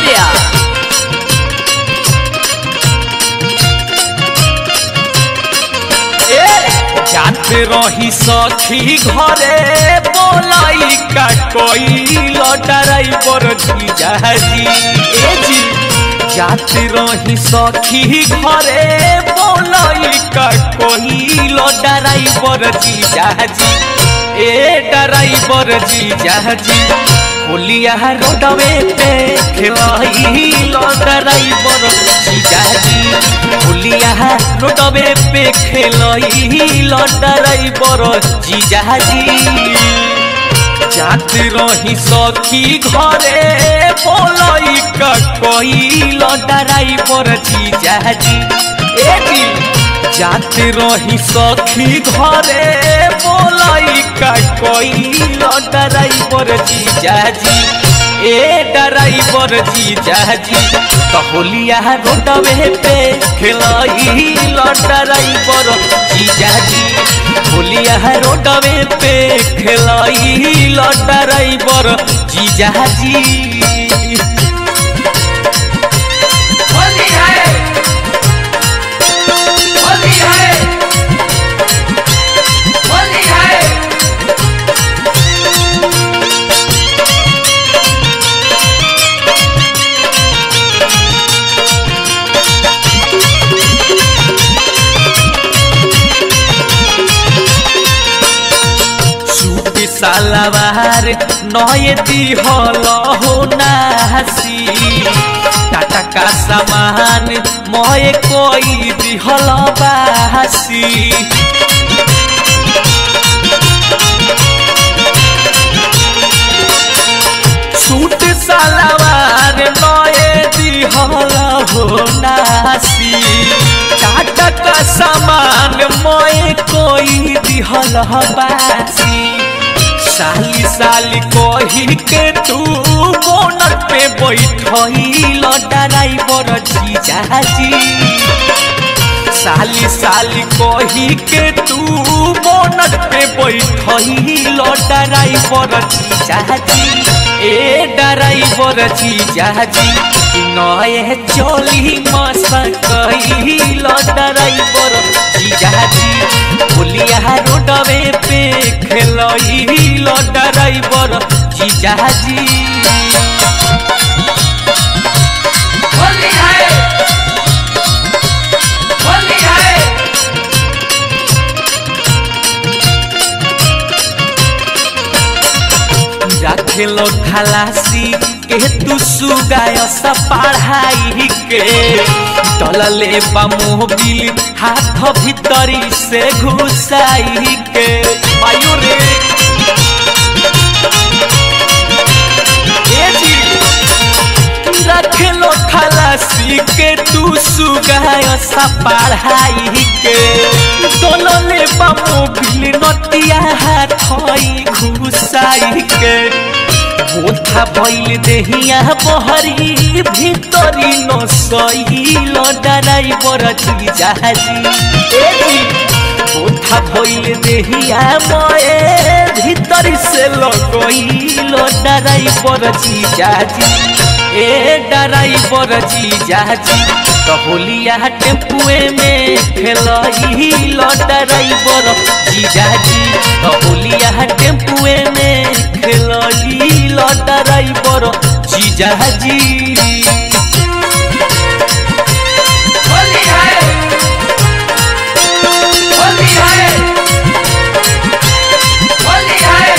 Arya. जाते रही सखी घरे बोलाई का कोई लटाराई पर जीजाजी ए जी जाते रही सखी घरे बोलाई का कोई लटाराई पर जीजाजी ए डराइवर जीजाजी होलिया रोडवे पे खेलाई डराइवर जीजाजी होलिया रोडवे पे खेलाई डराइवर जीजाजी जात रही सखी घरे बोलाई का कोई डराइवर जीजाजी ए जी जात रही सखी घरे बोलाई का कोई डराइवर जीजाजी ए डराइवर जीजाजी कहोलिया रोडवे पे खेलाई डराइवर जीजाजी होलिया रोडवे पे खेलाई डराइवर जीजाजी होली है होली है होली है सूट सालवार नए दिहल हो नासी टाटा का सामान मय कोई दिहल बासी सूट सालवार नए दिहल हो नासी टाटा का सामान मय कोई दिहल बासी साली साली कही के तू बोनट पे बैठल डराइवर जीजाजी साली साली कही के तू बोनट पे बैठल डराइवर जीजाजी ए डराइवर जीजाजी नए चोली मस कहिल डराइवर जीजाजी बोलिया रोडवे पे खेलइल डराइवर जीजाजी होली है होली है रखेलो खलासी के तू सुगाय सा पढ़ाई के डलले बा मोबिल हाथ भीतरी से घुसाई के आयु रे ए जी रखेलो खलासी के तू सुगाय सा पढ़ाई के डलले बा मोबिल नतिया हाथ घुसाई के बोथा भइल देहिया बहरी भितरी न सहिल डराइवर जीजाजी ए जी बोथा भइल देहिया मए भीतरी से लगइल डराइवर जीजाजी ए डराइवर जीजाजी कहोलिया टेम्पुए में खेलइल डराइवर जीजाजी कहोलिया टेम्पुए में खेलइल डराइवर जीजाजी होली है होली है होली है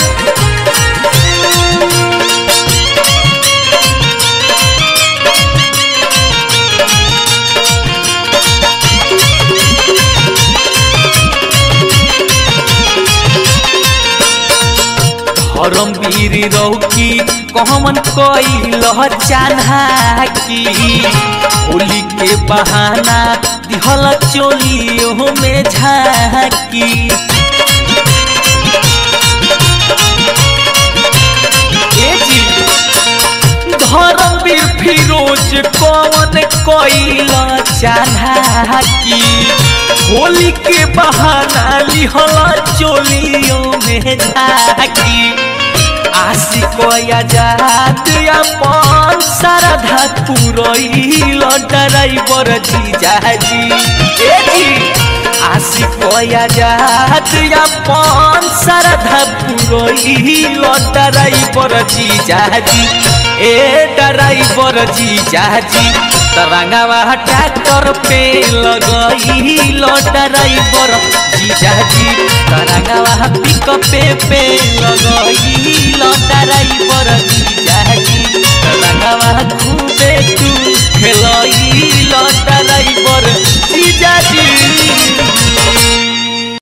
धर्म वीर रौकी कहमन कैल चान्हा की होली के बहाना दिहल चोलियो में झाकी ए जी धर्मवीर फिरोज कौन कैल चान्हा की होली के बहाना लिहल चोलियों में झाकी आशिक आजाद अपन श्रद्धा पुरैल ड्राइवर जीजाजी ए जी आशिक आजाद अपन श्रद्धा पुरैल ड्राइवर जीजाजी ए ड्राइवर जीजाजी तरंगावा ट्रैक्टर पे लगैल ड्राइवर जीजाजी तरंगावा पिकअप पे लगैल ड्राइवर जीजाजी तरंगावा खूबे तू खेलैल ड्राइवर जीजाजी